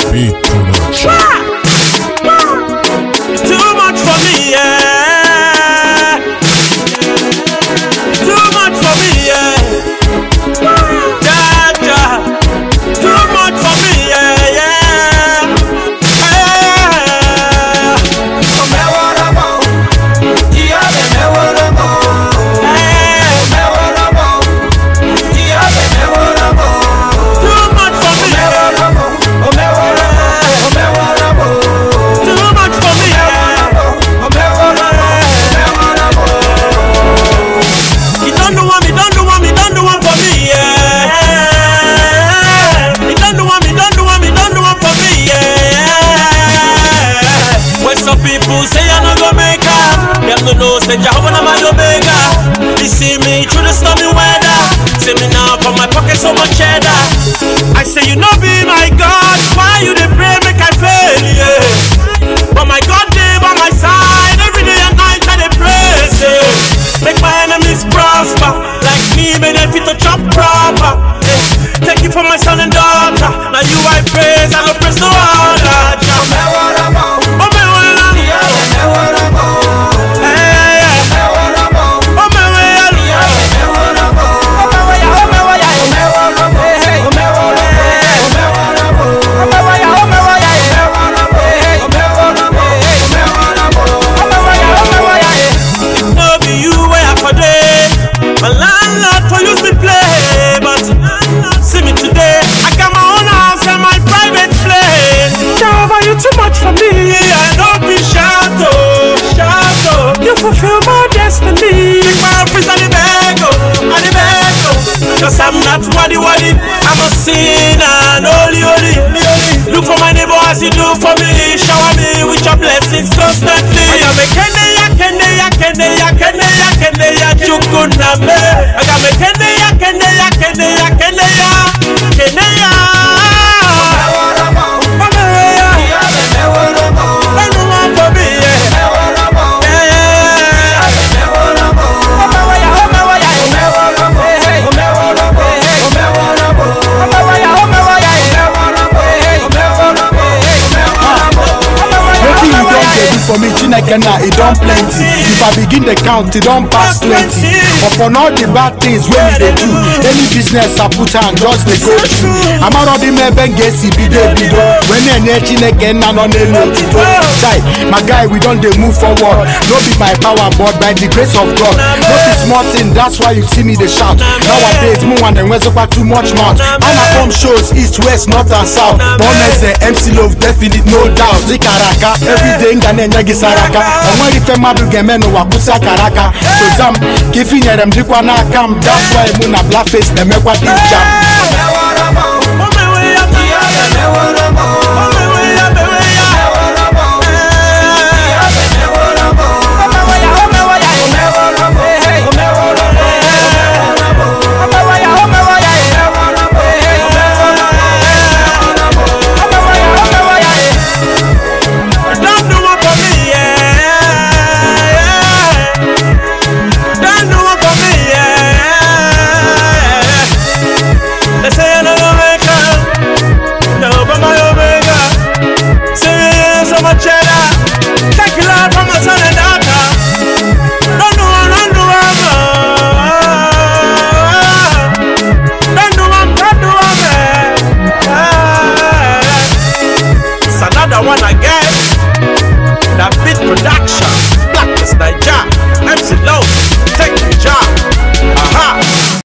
Beat production. Too much for me, yeah. Too much for me, yeah. Ja, ja. Too much for me, yeah, yeah. Yeah. Too much for me, yeah. Too much for me, yeah. You don't know one, me don't know one, me don't know one for me, yeah. You don't know one, me don't know one, me don't know one for me, yeah. When some people say I no go make her, them no know say Jehovah na my omega. You see me through the stormy weather, see me now for my pocket so much cheddar. I say you know be my God, why you dey pray make I fail, yeah. But my God dey by my side every day and night I dey praise, yeah. Make my enemies prosper, like me, may they fit to chop proper. eh. Take it from my son and daughter. Now you I praise, I no praise no other. Jah. Oh, me wanna- Eh, eh, eh. Oh, me wanna- no be you where I for day. My landlord for use me play, but see me today. I got my own house and my private place. Jehovah, you too much for me. I don't be shout oh, shout oh. You fulfill my destiny. Take my office and the beg oh, and the beg oh. Cause I'm not waddy waddy. I'm a sinner, and holy holy. Look for my neighbor as you do for me. Shower me with your blessings constantly. I got me kende ya kende ya kende ya kende ya kende ya chukuname. I got me kende ya kende ya kende ya kende ya kende ya. Mama ya, enu wa for me yeah. Yeah, yeah. Wetin you don dey do for me Chineke na e don plenty If I begin dey count e don pass twenty Upon all the bad things wey me dey do Any business I put hand just dey go through Amarọdị m ebe m ga-esi bido ebido Wee na-enye Chineke nna nọ n'elu otuto Chai, my guy we don dey move forward No be by power but by the grace of God No be small thing that's why you see me dey shout Nowadays mụ nwa na-enwezikwa too much mouth A na-akpọ m shows east west north and south Boneze MC Love definite no doubt Dịkara aka everyday m ga na-enye gị saraka Enweghị ife mmadụ ga-eme n'ụwa kwụsị akara aka Soza m ka ife nyere m dịkwa n'aka m That's why mụ na Blackface na-emekwa dị jam